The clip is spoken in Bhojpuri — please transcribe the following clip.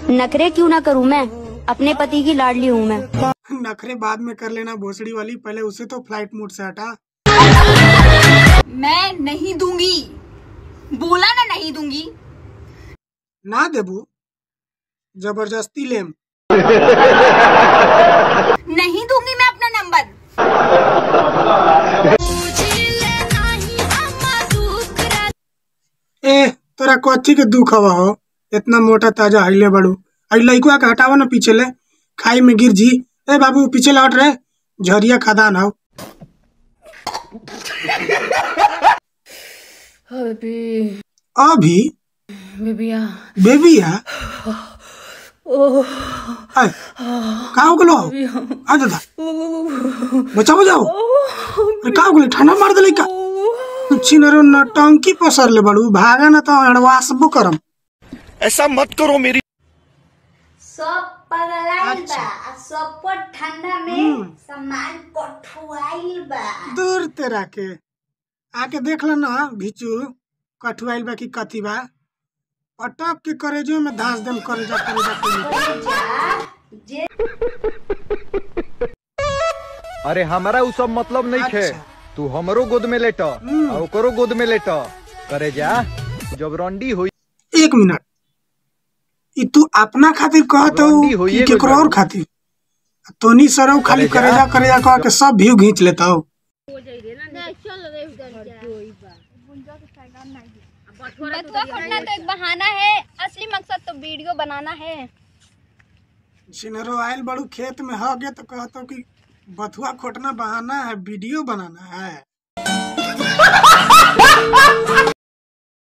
नखरे क्यों ना करूं मैं अपने पति की लाडली हूँ मैं नखरे बाद में कर लेना भोसड़ी वाली पहले उसे तो फ्लाइट मोड से हटा मैं नहीं दूंगी बोला ना नहीं दूंगी ना देबू जबरदस्ती लेम नहीं दूंगी मैं अपना नंबर ए तोरा कथी के दुख हवा हो इतना मोटा ताजा हईले बड़ू आई लइकुआ के हटावा ना पीछे ले खाई में गिर जी ए बाबू पीछे लौट रे झरिया खदान हो बेबी अभी बेबिया बेबिया आय का हो गलो आ दादा बचाओ बचाओ अरे का हो गलो ठंडा मार देले का चिनरो नटंकी पसर ले बड़ू भागा ना तो अड़वासबो करम ऐसा मत करो मेरी सब पगलाइल बा आ सब पर ठंडा में सामान कठुआइल बा दूर तेरा के आके देख लो ना भिचू कठुआइल बा की कथी बा पटक के करेजो में धांस देम करेजा करेजा करेजा अरे हमारा उ सब मतलब नहीं खे अच्छा। तू हमरो गोद में लेट हम्म। आ ओकरो गोद में लेट करे जा जब रंडी होई एक मिनट ई तू अपना खातिर कहत रंडी हो होइए कि केकरो गइल और खातिर तोनी सरौ खाली करेजा। करेजा करेजा कह के सब व्यू घींच लेता हो बथुआ फोड़ना तो एक बहाना है असली मकसद तो वीडियो बनाना है सिनरो आयल बड़ू खेत में हो गए तो कहतो कि बथुआ खोटना बहाना है वीडियो बनाना है